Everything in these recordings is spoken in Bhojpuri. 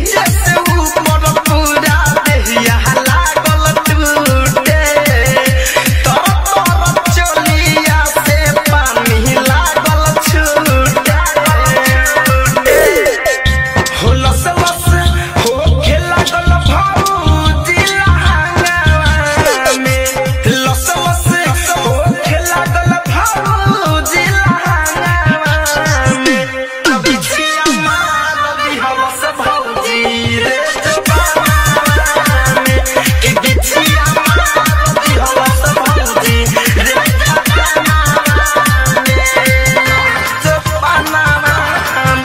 नीचे से ऊपर पूरा देहिया लागल टूटे तर तर चलिया से पानी लागल छूटे हो लस लस हो खेला गल भौजी लहंगा में लस लस हो खेला गल भौजी लहंगा में अभी छिया मार दी हवस भौजी रे जवाना में कि बिछिया मार दी हवस भौजी रे जवाना में जवाना में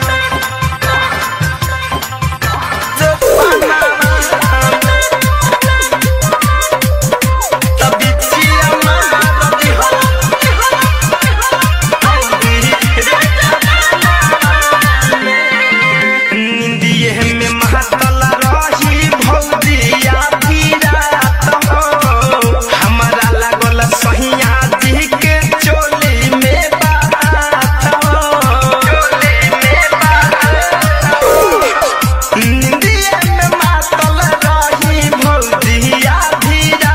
सहिया जी के चोली में बात हो चोली में बात हो निंदिए में मातल रही भौजिया धीरा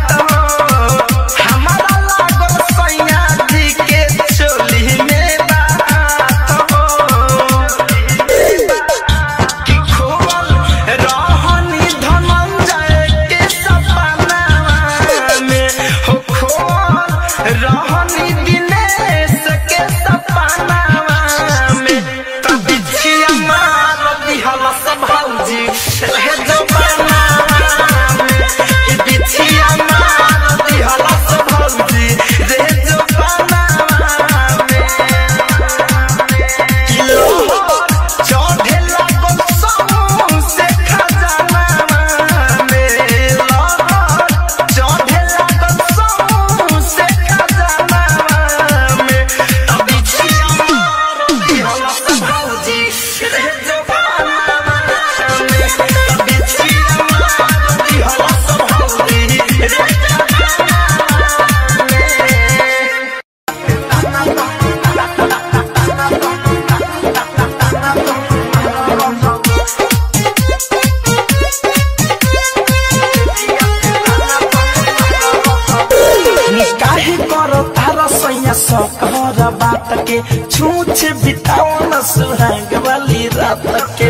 हमारा लागल सैया जी के चोली में बात हो कि खोल रहनी धनंजय के सपना में हो खोल रहनी दिनेश के सपना में तभी छिया मार दिहल सब भौजी रहे जमाना में कि बिछिया मार दिहल सब भौजी रहे जमाना में चढ़े लागल सौंसे खजाना में लहर चढ़े लागल सौंसे खजाना में तभी छिया मार दिहल सब भौजी रे जवाना में तभी छिया मार दिहल सब भौजी रे जवाना में काहे करो तारा सैया सकहर बात के छूछ बिताओ न सुहाग वाली रात के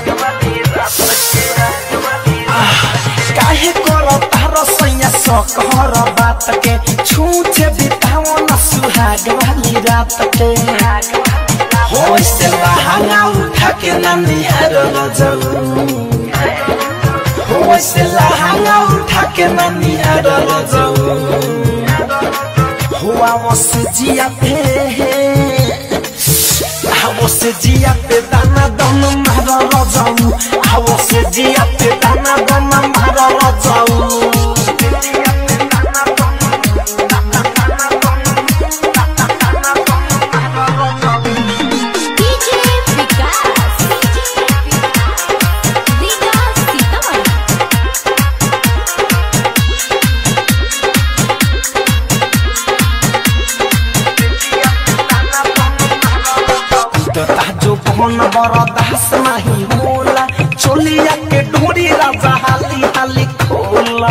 आह, काहे करो तारा सैया सकहर बात के छूछ बिताओ न सुहाग वाली रात के हो से लहंगा उठा के ना निहार जाऊ हो से लहंगा उठा के ना निहार जाऊ हुआ वो से जिया पे वो से जिया पे दाना दम मारा रजाऊ वो से जिया पे दाना दम मारा रजाऊ डीजे विकास विकास सीतामढ़ी तता जो कौन बड़ा दास नहीं होला चोलिया के ढोरी राजा हाली हाली खोला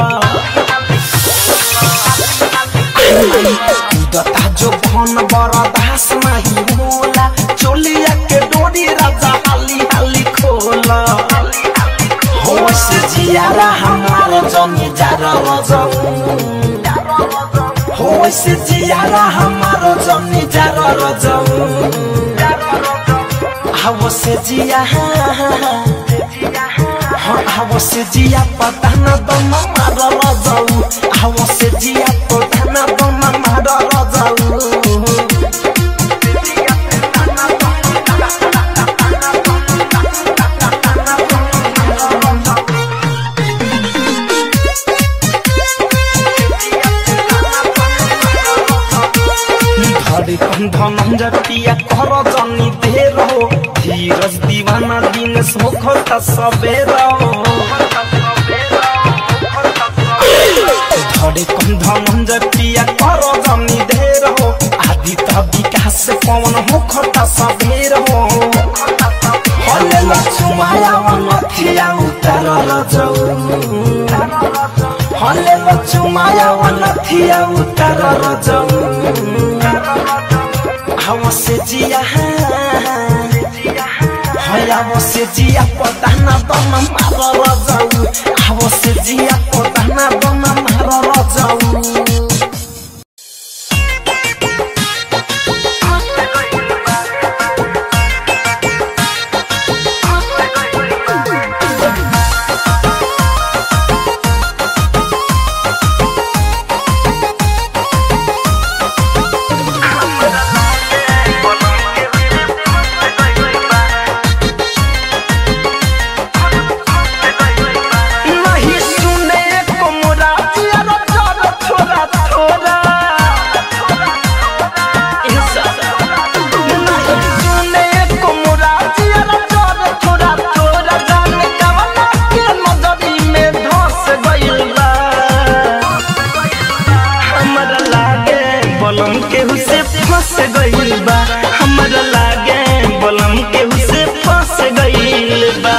तता जो कौन बड़ा दास नहीं होला चोलिया के ढोरी राजा हाली हाली खोला हो से जियारा हमारे जमी जारा रजाऊ हो से जियारा हमारो जमी जारा रजाऊ हवो से जिया हवो से जिया पता न दम मार रजाऊ हवो से जिया पता न दम मार रजाऊ धरे कंधन जटिया कर जनी देर हो धीरज दीवाना दिन सोख सबेर धरे कंधन जटिया कर जनी देर हो आदि त विकास पवन हो खता सबेर हो हले लक्ष्माया नथिया रजऊ हले बच्चू माया वनथिया उतार रजऊ हवा से जिया हया से जिया पदाना दम मार रजऊ हवा से जिया पदाना दम मार रजऊ नहीं सुने को मोरा यार थोड़ा थोड़ा थोड़ा नहीं सुने को मोरा यार थोड़ा थोड़ा थोड़ा जाने कवना के नजरी में धस गइल बा हमरा लागे बलम के हुसे फंस गइल बा हमरा लागे बलम के हुसे फंस गइल बा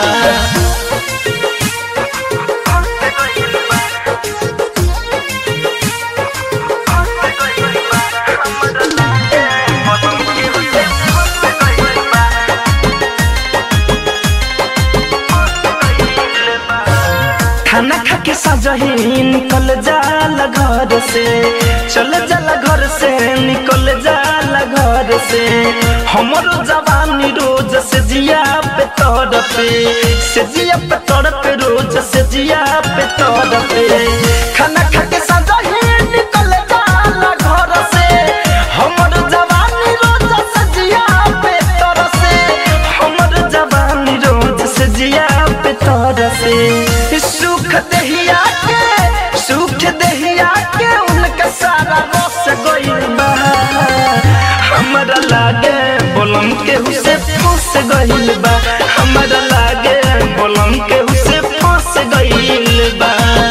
खाना खा के सजही निकल जाला घर से चल जाला घर से निकल जाला घर से हमरो जवानी रोज से जिया पे तोड़ पे से जिया पे तोड़ पे रोज से जिया पे तोड़ पे खाना खा के सजही निकल जाला घर से हमरो जवानी रोज से जिया पे तोड़ से हमरो जवानी रोज से जिया पे तोड़ से सुख दहिया के सुख दहिया के उनका सारा रस गइल बा हमरा लागे बोलम के हुसे फंस गइल बा हमरा लागे बोलम के हुसे फंस गइल बा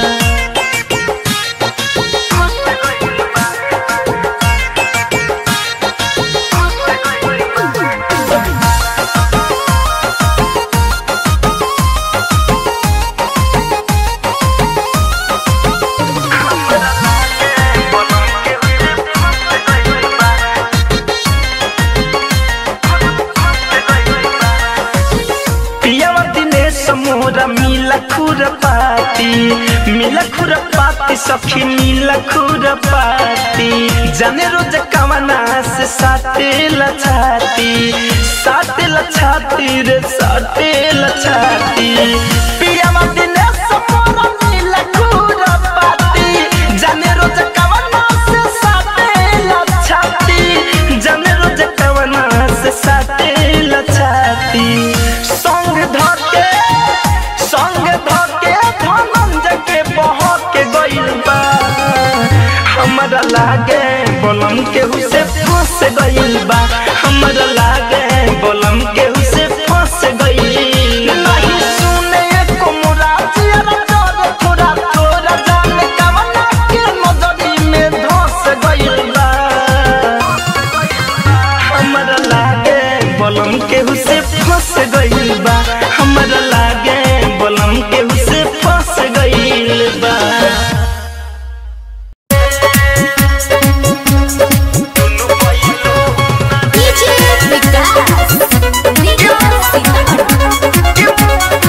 पियावा दिनेश मोरा मिला खुरपाती मिला खुरपाती सखी मिला खुरपाती जाने रोज कवना से साटे लछाती साटे लछाती रे साटे लछाती पियावा दिनेश मोरा मिला खुरपाती जाने रोज कवना से साटे लछाती जाने रोज कवना से साटे लछाती संग धके संग धके धनंजय के बहके गइल बा हमरा लागे बोलम के हुसे फंस गइल बा हमरा लागे बोलम के हुसे फंस गइल नहीं सुने को मोरा जिया तोरा थोड़ा थोड़ा जाने कवना के नजरी में धस गइल बा हमरा लागे बलम के हुसे फंस गइल बा हमरा लागे बलम के हुसे फंस गइल बा DJ Vikas. DJ Sitaman.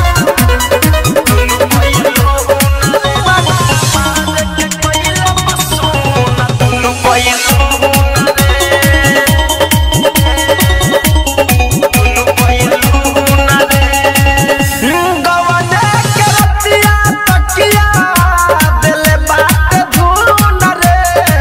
गवने के रतिया तकिया दिले बात धुन रे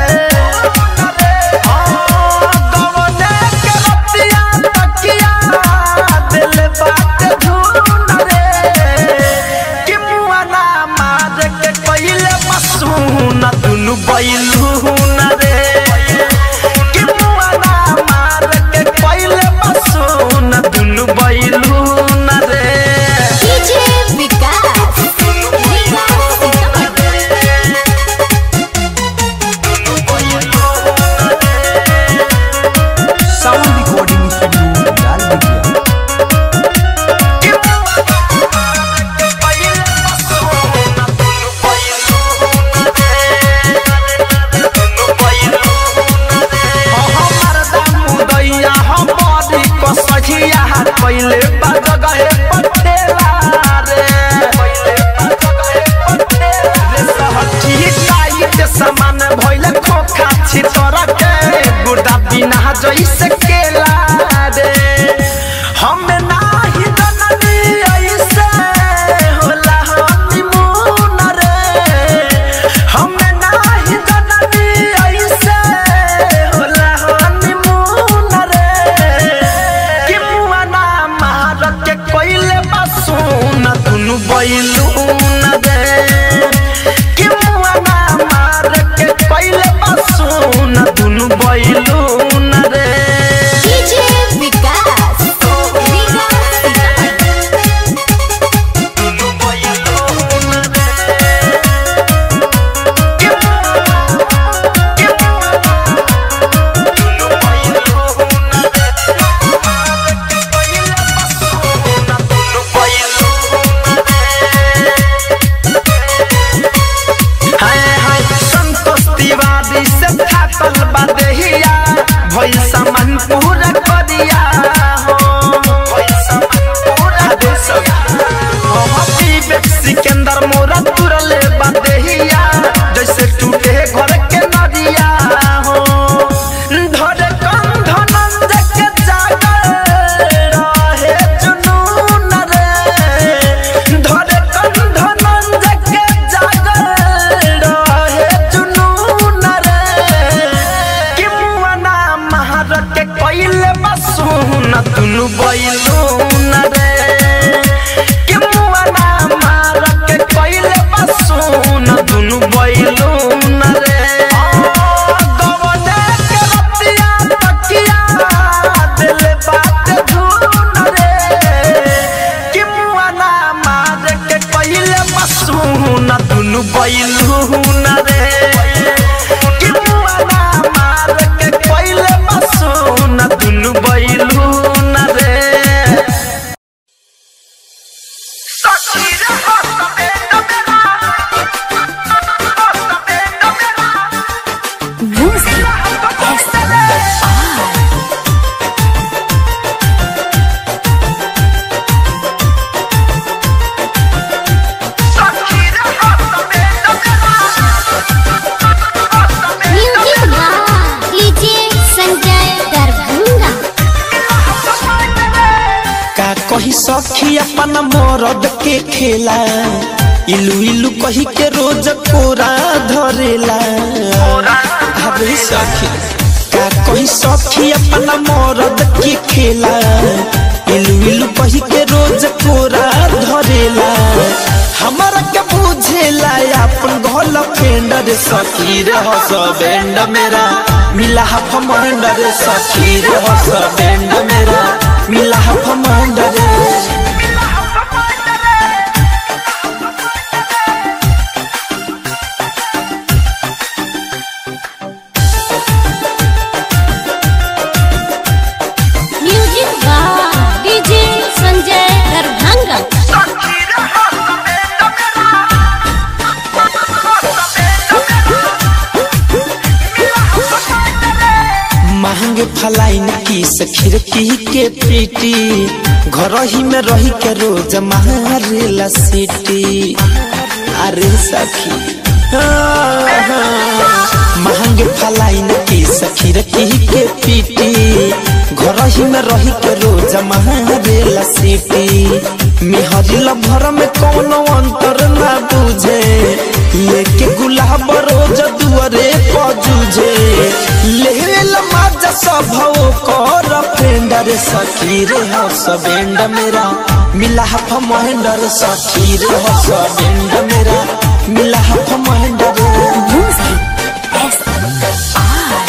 गवने के रतिया तकिया दिले बात धुन रे कि मुआना मार के कइले मसून दुनु बैलून रे कि मुआना मार के कइले मसून दुनु बैलून रे DJ Vikas. Vikas Sitaman. Sound recording studio लाल बिटिया बैलू न रे कि मुआना मार के कैले बसून दुनु बैलू न रे डीजे विकास रीगा दुनु बैलू न रे कि कि दुनु बैलू न रे मार के कैले बसून दुनु बैलू न रे हाय हाय संतोष तिवारी से थाकल बा देहिया भइल सामान पूरा करिया हो भइल सामान पूरा दे सब हम विवेक सिकंदर मोरा तुरले बा देहिया जैसे टूटे घर के नदिया हो धरे कंध नंद के जागर रहे जुनून रे धरे कंध नंद के जागर रहे जुनून रे कि मुआना महारत के कैले बसून दुनु बैलून रे कि मुआना महारत के कैले बसून दुनु बैलून रे गवने के रतिया तकिया दिल बात धून रे कि मुआना मार के कैले बसून दुनु बैलून रे कि मुआना मार के कैले बसून दुनु बैलून रे सखी रे हसबे मेरा हसबे मेरा म्यूजिक म्यूजिक बा डीजे संजय दरभंगा का कही सखी अपन मरद के खेला इलू इलू कही के रोज कोरा धरेला अरे सखी का कही सखी अपन मरद के खेला इलू इलू कही के रोज कोरा धरेला हमारा के बुझेला अपन घोल फेंडर सखी रे हस बैंड मेरा मिला हफ मंडर सखी रे हस बैंड मेरा मिला हफ मंडर म्यूजिक बा डीजे संजय दरभंगा महंग फलाइन की खिड़की के पीटी घर ही में रही के रोज मारेला सीटी अरे सखी महंग फलाइन की खिड़की के पीटी घर ही में रही के रोज मारेला सीटी मिहरिल भर में कोनो अंतर ना बुझे लेके गुलाब रोज दुआरे पजूझे लेवेल माजा सब कर फ्रेंडर सखी रे हो सबेंड मेरा मिला हफ महेंडर सखी रे हो सबेंड मेरा मिला हफ महेंडर म्यूजिक एस आर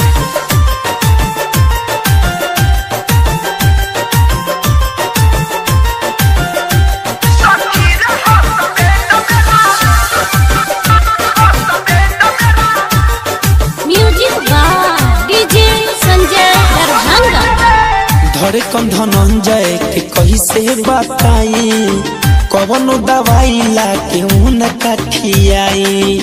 म्यूजिक बा डीजे संजय दरभंगा धरे कन धनंजय के कही से बताई कवनो दवाई ला के उनका खियाई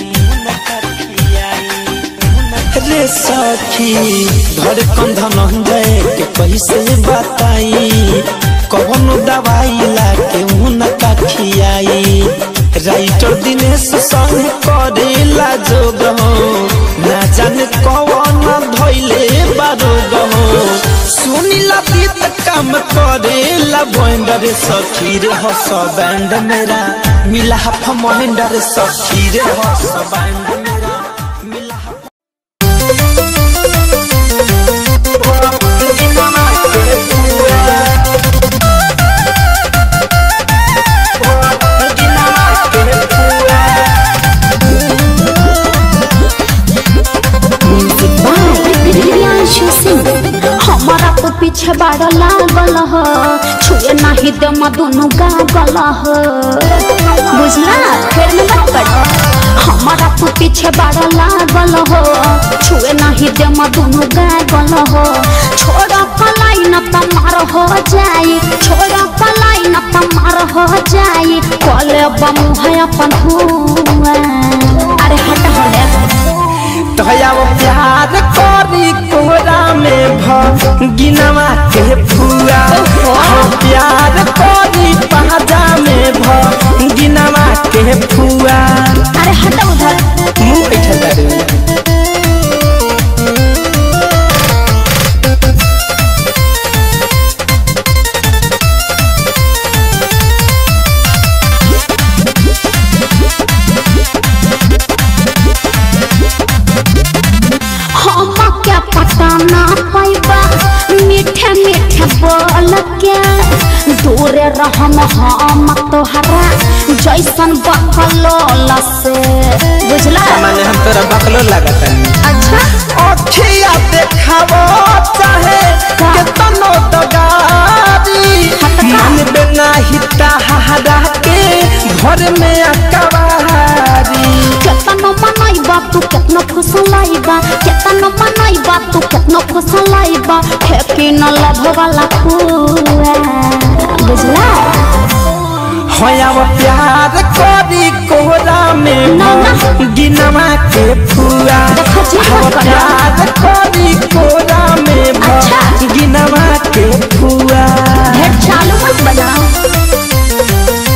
रे सखी धरे कन धनंजय के कही से बताई कवनो दवाई ला के उनका खियाई राइटर दिनेश संग करेला जोग हो ना जाने कवन धैले बारोग हो सुनिला बीत काम करेला बैंडर सखी रे हस बैंड मेरा मिला हफ महेंडर सखी रे हस बैंड मेरा मिला हफ DJ बाड़ लागल हो छुए नाही दे दुनु गागल हो बुझला फिर में मत पड़ हमारा तू पीछे बाड़ लागल हो छुए नहीं दे दुनु गागल हो छोड़ पलाई न तमार हो जाई छोड़ पलाई न तमार हो जाई कले बमुहा अपन हुआ अरे हट हट तोया वो प्यार करी कोरा में भ गिनवा के फुआ हो प्यार करी पाजा में भ गिनवा के फुआ अरे हट उधर मुंह बैठल बारे हम क्या पता ना पैबा मीठे मीठे बोल के दूरे रहम हम तोहरा जैसन बकलोल से बुझला माने हम तोरा बकलो लागत अच्छा अखिया देखावो चाहे केतनो दगारी मन बिना हिता हहरा के घर में अकबारी केतनो मनैबा तू केतनो फुसलाइबा केतनो मनैबा तू केतनो फुसलाइबा फेंकी न लभ वाला खुआ बुझला होया वो प्यार करी कोहरा में ना, ना। गिनवा के फुआ देखो जी, हो मत करो। प्यार करी कोहरा में अच्छा। गिनवा के फुआ भेड़ चालू मत बजाओ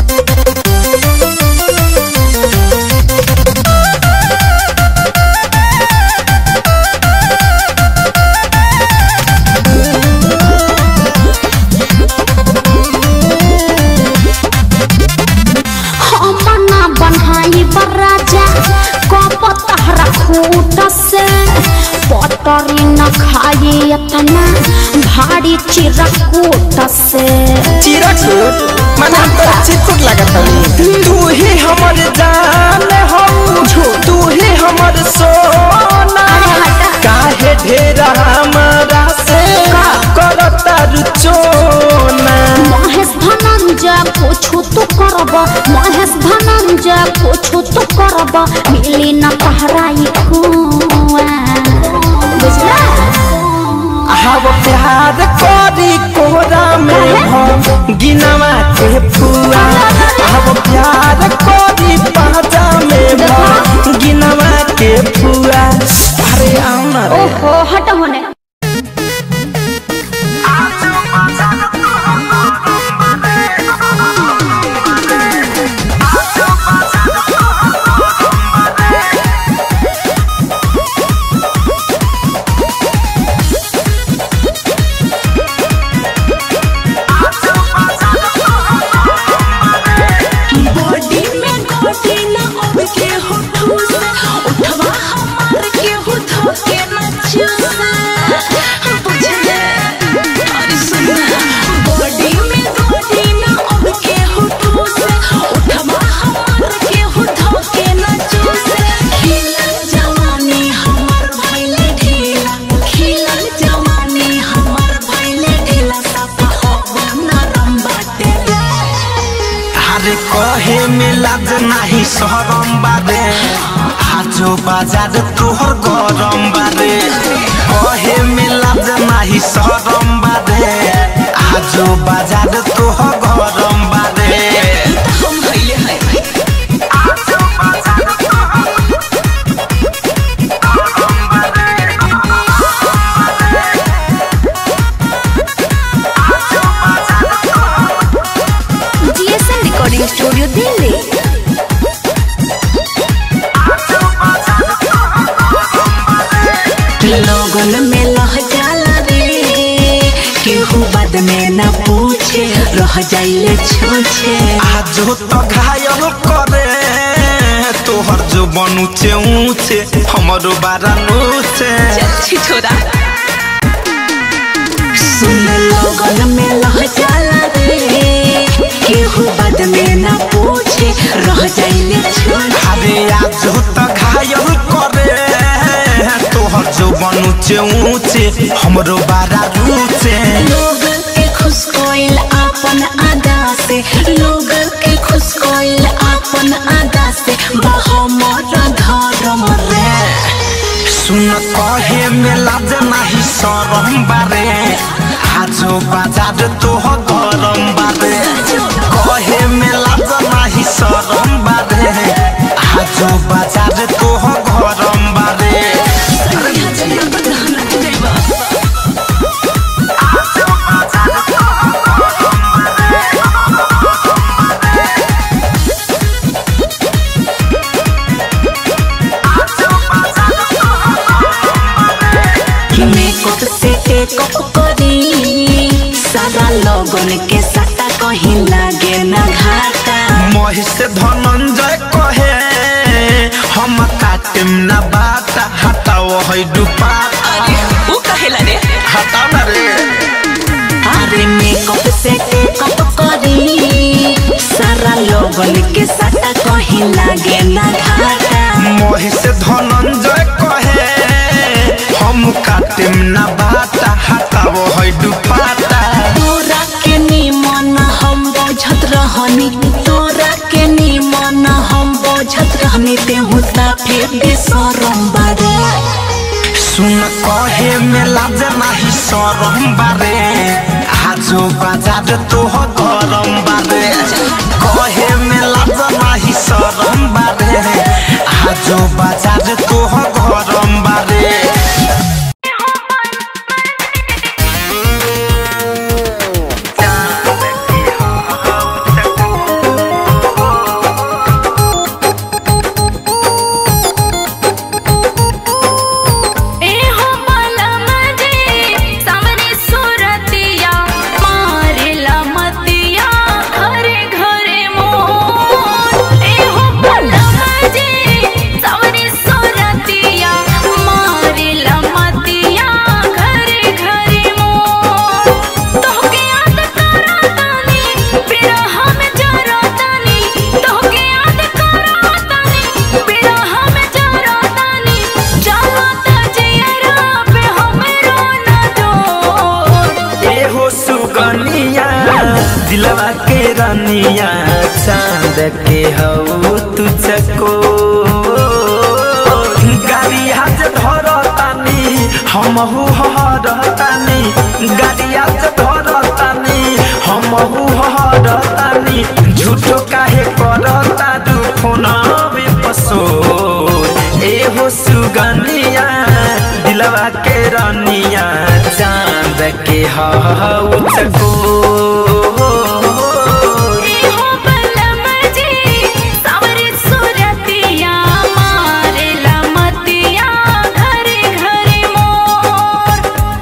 हम ना बनाई बराजा कप तहरा खूट से पतरी न खाई इतना भारी चिरकूट से चिरकुट माने हम तोरा चिरकुट लागत हनी तू ही हमर जान हो तू ही हमर सोना अरे हटा। काहे ढेर हमरा से करता रुचोना महेश धनंजय पूछू तो करब महेश धनंजय पूछू तो करब मिली न तहराई खुआ बुझला हव प्यार करी कोहरा में हम गिनवा के फुआ हव प्यार करी पाजा में हम गिनवा के फुआ अरे आओ ना रे ओहो हट होने बॉडी में घोटी न अब के हो ठूस उठवा हमार के हो धोके न चूस बुझले अरे सुन बॉडी में घोटी न अब के हो ठूस उठवा हमार के हो धोके न चूस खिलल जवानी हमार भइले ढीला खिलल जवानी हमार भइले ढीला सफा हो नरम बाटे अरे कहे में लाज नाही शरम बारे आजो बाजार तोहर गरम बारे कहे में लाज नाही शरम बारे आजो बाजार तोहर गरम बारे हम भइले है जीएसएम रिकॉर्डिंग स्टूडियो दिल्ली लोगन में लह जाला रे केहू बाद में न पूछे रह जाइले छूछे आजो तो घायल करे तोहर जो बनूचे ऊंचे हमरो बारा नूचे अच्छी छोरा सुन लोगन में लह जाला रे केहू बाद में न पूछे रह जाइले छूछे अरे आजो तो घायल करे तोहर जो बनूचे ऊंचे हमरो बारा नूचे लोग बाजार तो हो गरम बारे कहे में लाज नाही शरम बारे आजो बाजार तो हो गरम बारे मेकअप से टेकअप करी सारा लोगन के सट्टा कहीं लागे ना घाटा महिष धनंजय कहे हम काटिम न बात हटाओ है दुपाता वो कहेला रे हटाओ न रे अरे मेकअप से टेकअप करी सारा लोगन के सट्टा कहीं लागे ना घाटा महिष धनंजय कहे हम काटिम न बात हटाओ है दुपाता तोरा के निमन हम बोझत रहनी तोरा के निमन हम बोझत रहनी तेहू साफे बेसरम बारे सुन कहे में लाज नाही सरम बारे आजो बाजार तो हो गरम बारे कहे में लाज नाही सरम बारे आजो बाजार तो हो गरम बारे ए हो बालमा जे सावरी सुरतिया मारेला मतिया घरे घरे मोर ए हो बालमा जे सावरी सुरतिया मारेला मतिया घरे घरे मोर तोहके याद करतानी बिरह में जरतानी तोहके याद करतानी बिरह में जरतानी जात जियरा पे हमरो न डोर एहो सुगनिया दिलवा के रनिया चांद के हऊ तू चको गाड़ी हाथ धरतानी हमहू हरतानी गाड़ी हाथ धरतानी हमहू हरतानी झूठो काहे करता दू फोनवे पसो एहो सुगनिया दिलवा के रनिया चांद के हऊ चको ए हो बलमा जी सावरी सुरतिया मारेला मतिया घरे घरे मोर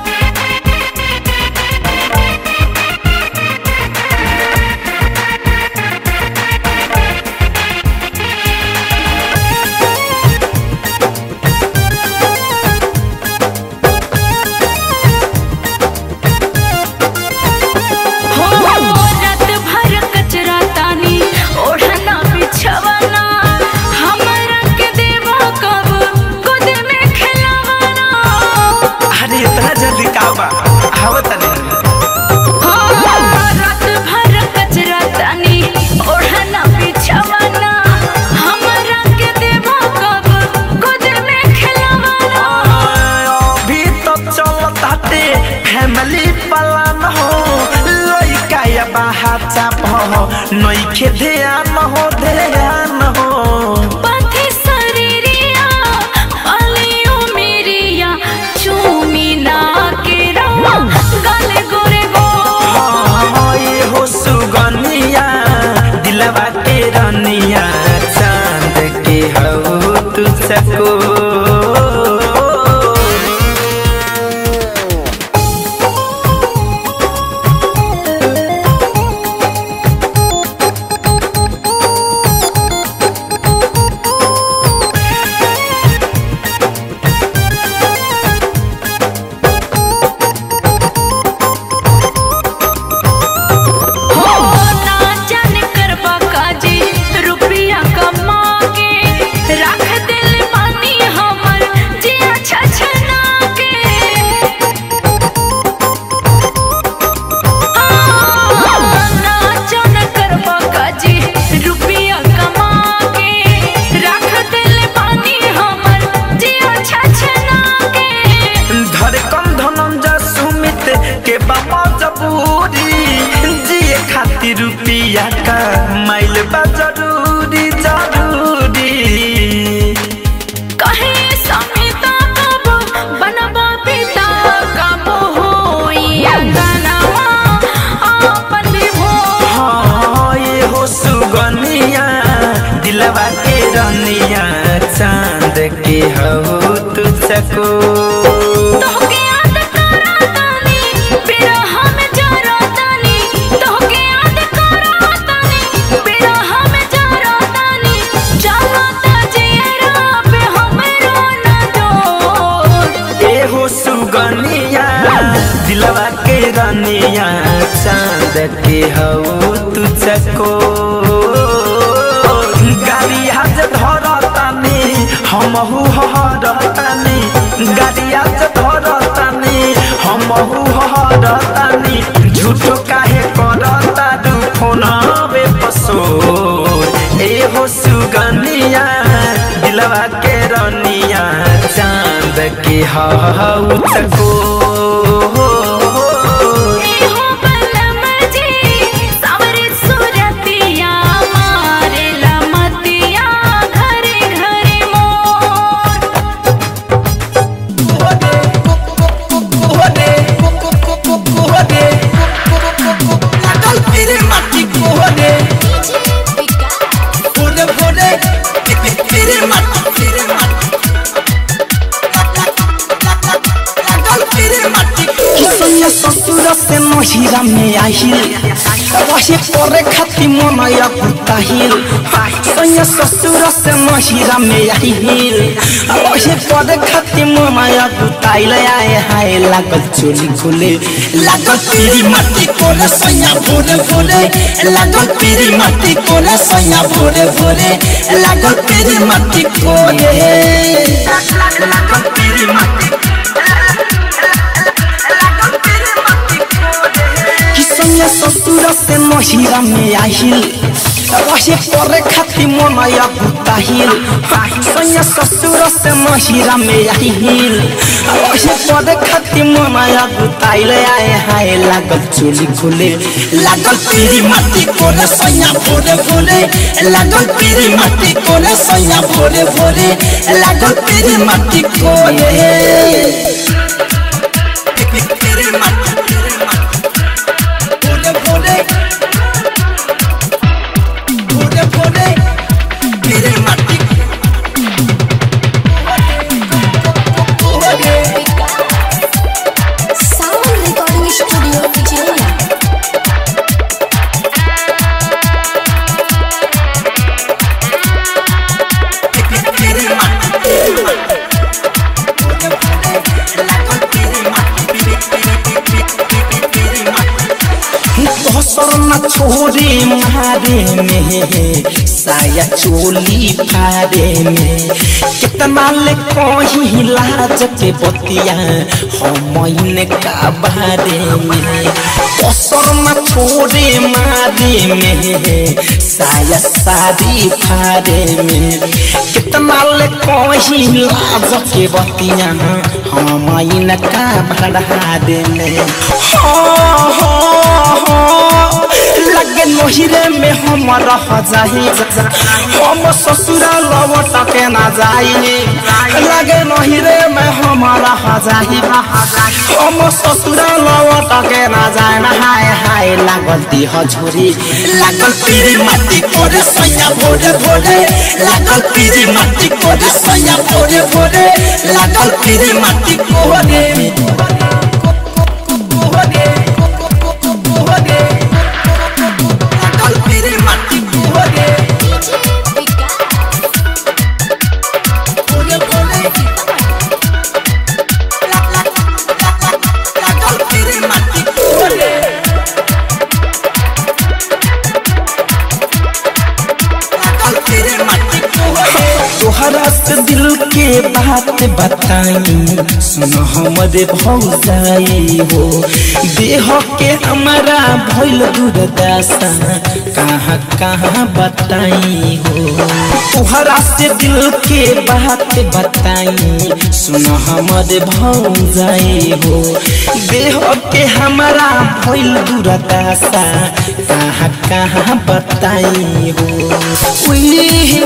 हो रात भर कचरा तानी ओढ़ना बिछवाना हमरा के देवा कब गोद में खिलावाना अरे इतना जल्दी का बा आवत नहीं हो रात भर कचरा तानी ओढ़ना बिछवाना हमरा के देवा कब गोद में खिलावाना अभी तो चलताते फैमिली प्लान हो लइका या बाहाचा हो नइखे ध्यान हो ध्यान हो पथि शरीरिया अलियो मेरिया चूमी ना के रवा गले गोरे गो हाँ, ये हो सुगनिया दिलवा के रनिया चांद के हऊ तू चको हो ना जाने करबा काजी रुपया जरूरी जरूरी कहे समिता कब बनबा पिता कब होई अंगनवा आपन विभो हाँ ये हो सुगनिया दिलवा के रनिया चांद के हो तुझको तोहके याद करातानी बिरह में जरातानी तोहके याद करातानी बिरह में जरातानी जलता जियरा पे हमरो न जोड़ ए हो सुगनिया दिलवा के रनिया चांद के हो तुझको गाड़ी हाथ धरतानी हमहू हरतानी गाड़ी हाथ धरतानी हमहू हरतानी झूठो काहे करता दू फोनवे पसोर ए हो सुगनिया दिलवा के रनिया चांद के हऊ चको ए हो बलम जी सावरे सुरतिया मारे लमतिया घरे घरे मोर किसैया ससुर से नहिरा में आहिल रहे करे खाती मनया कुताहिल सैया ससुर से नहिरा में आहिल रहे करे खाती मनया कुताइल आए हाय लागल चोली खुले लागल पीरी माटी कोले सैया भोरे भोरे लागल पीरी माटी कोले सैया भोरे भोरे लागल पीरी माटी कोले लागल पीरी माटी किसैया ससुर से नहिरा में आहिल रहे करे खाती मनया कुताहिल सैया ससुर से नहिरा में आहिल रहे करे खाती मनया कुताइल आए हाय लागल चोली खुले लागल पीरी माटी कोले सैया भोरे भोरे लागल पीरी माटी कोले सैया भोरे भोरे लागल पीरी माटी कोले पीरी माटी भोरे भोरे भोरे भोरे मेरे माटी भोरे साउंड रिकॉर्डिंग स्टूडियो विजयवाड़ा मेरे माटी भोरे भोरे लागल मेरे माटी मेरे माटी दोसर न छोरे मारे में साया चोली फारे में कितना ले कहीं लाज के बतिया हम का बारे में दोसर न छोरे मारे में साया सारी फारे में कितना ले कहीं लाज के बतिया हम का बढ़ा दे में हाँ हाँ हाँ लगे नहिरे में हम रह जाही हम ससुरा लौट के ना जाई लगे नहिरे में हम रह जाही हम ससुरा लौट के ना जाए हाय हाय लागल देह झोरी लागल पीरी माटी कोरे सैया भोरे भोरे लागल पीरी माटी कोरे सैया भोरे भोरे लागल पीरी माटी कोरे कोरे कोरे लागल पीरी माटी कोरे भोरे भोरे लागल पीरी माटी कोरे लागल पीरी माटी कोरे तुहरा से दिल के बात बताई सुनो हमरे भौजाई हो देह के हमारा भइल दुर्दशा कहाँ कहाँ बताई हो तुहरा से दिल के बात बताई सुनो हमरे भौजाई हो देह के हमारा भइल दुर्दशा कहाँ कहाँ बताई हो उही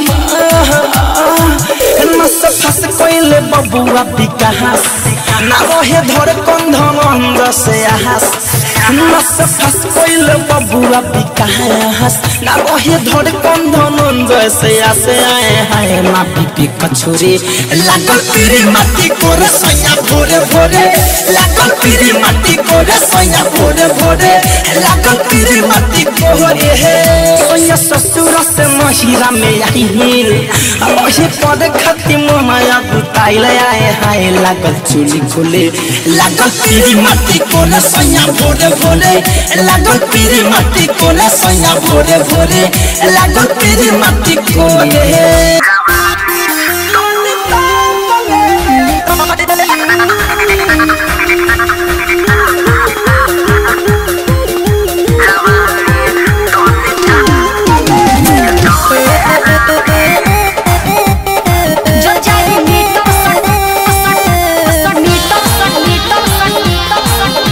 नस फस कोइले बबुआ विकास ना रहे धर कंधन से आहास नस फस कोइले बबुआ विकास ना रहे धर कंधन से आसे आए हाय मा पीपी कछुरे लागल पीरी माटी कोरे सैया भोरे भोरे लागल पीरी माटी कोरे सैया भोरे भोरे लागल पीरी माटी कोरे हे सैया ससुर से महिरा में आई हिल अहे पद खती माया बुताइल आए हाय लागल चुली खोले लागल पीरी माटी कोले सैया भोरे भोरे लागल पीरी माटी कोले सैया भोरे भोरे लागल पीरी माटी कोले जो जाए मीटर सट सट सट मीटर सट मीटर सट मीटर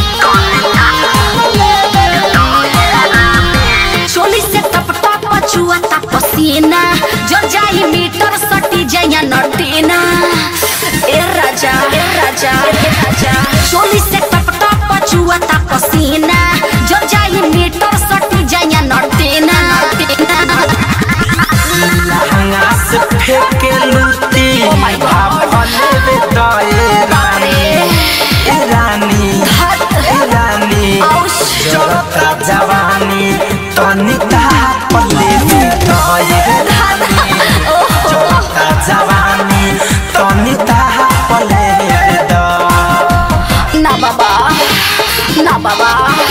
सट चोली से टप टप पछुआ ता पसीना जो जाए मीटर सटी जया नटीना ए राजा ए राजा ए राजा चोली से टप टप पछुआ ता पसीना जो जाए मीटर सटी जया नटीना नटीना लहंगा से फेंके लूटी भाफले बे दए रानी ए रानी ए रानी जरता जवानी तनिका पले बे दए रानी जरता जवानी तनिका पले बे दए ना बाबा ना बाबा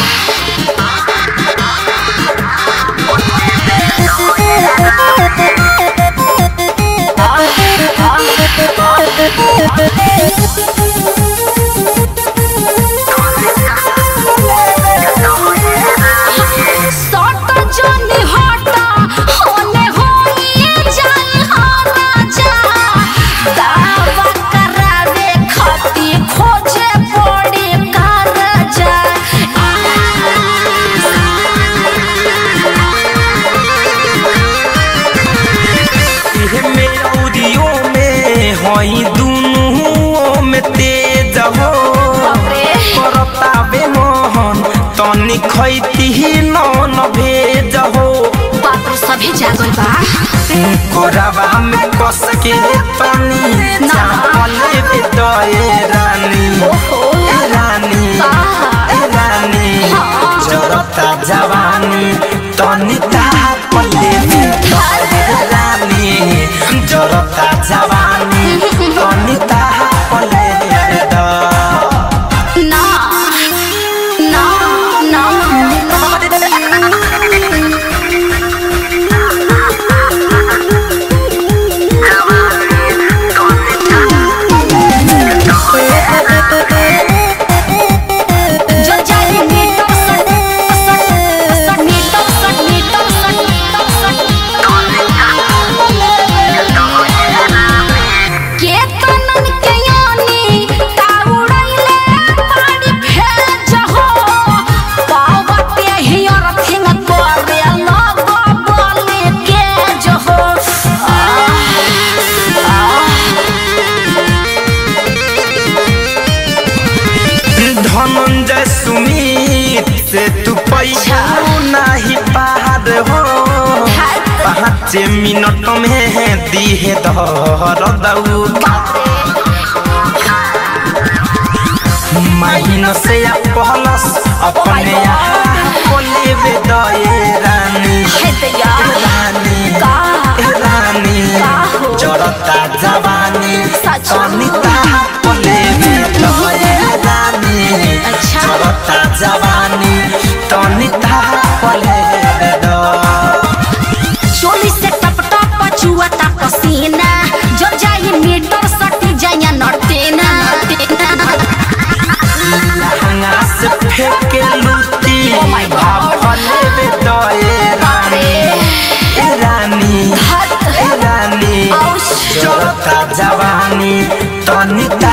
सट जनी हटा होने होई जाई हा राजा दावा करावे खती खोजे पड़ी करजा इहे मेरा में हई दुनु में तेज हो करतावे मोहन तनी खैती नन भेज हो बाप रे सभी जागल बा कोरावा में कस के तनी चापले बे दए रानी ए रानी ए रानी जरता जवानी तनी तापले बे दए रानी जरता जवानी तनी तापले बे दए ना ना ना जो जाए मीटर सट सट सट मीटर सट मीटर सट मीटर सट के तनन के यानी ताउड़ैले पानी भेज हो पावते हियर थिंग करे लगो बोले के जो हो धनंजय सुमित से तू पैसा नहीं पार हो पाँच मिनट में दिहे धर दऊ महीन से या पहलस अपने यहाँ को लेवे दए रानी है दैया रानी का ए रानी का हो? जड़ता जवानी सच। सनिता को लेवे दए रानी अच्छा। जड़ता जवानी तनिता को लेवे दए चोली से टप टप पछुआ ता पसीना जो बानी